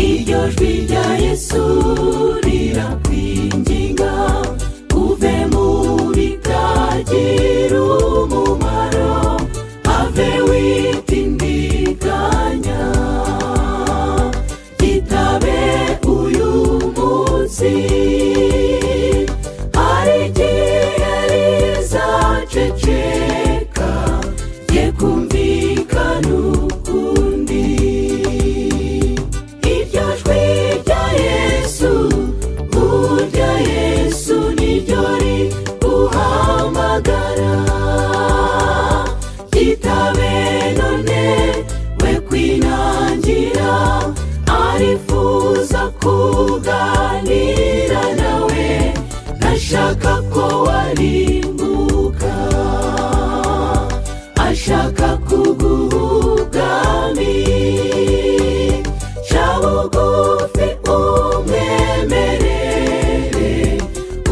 iryo jwi rya yesu rirakwinginga uve muri byagira umumaro have witindikanya itabe uyu munsi hari igihe rizaceceka ye kumvikana ukundi iryo jwi rya yesu urya yesu niryo riguhamagara kitabe none we kwinangira arifuza kuganira nawe ashaka ko warimbuka ashaka kuguhugami ca bugufi umwemerere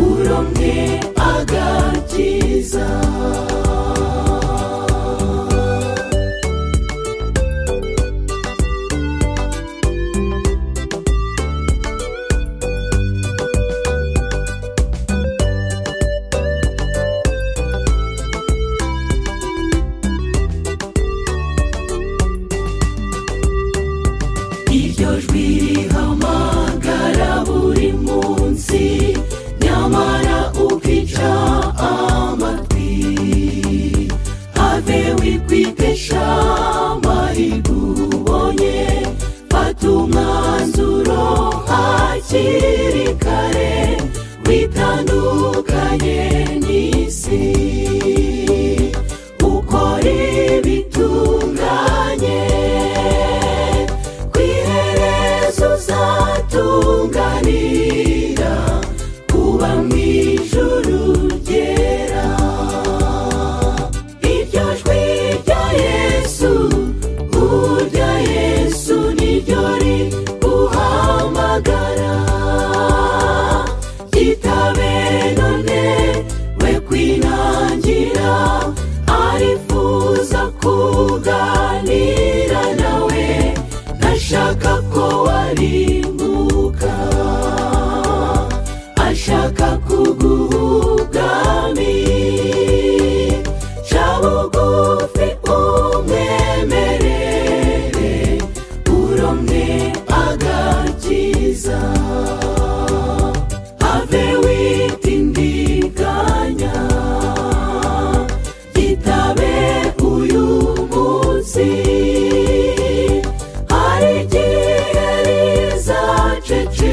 uromwe agakiza iryo jwi rihamagara buri munsi nyamara ukica amatwi have wikwitesha amahirwe ubonye fata umwanzuro hakiri kare witandukanye n'isi ukora ibitunganye ku iherezo uzatunganira kuba mu ijuru ryera iryo jwi rya yesu urya yesu niryo riguhamagara kitabe none we kwinangira arifuza kuganira nawe ashaka ko warimbuka ashaka kuguhugami ca bugufi umwemerere uromwe agakiza have witindikanya gitabe uyu munsi hari igihe rizaceceka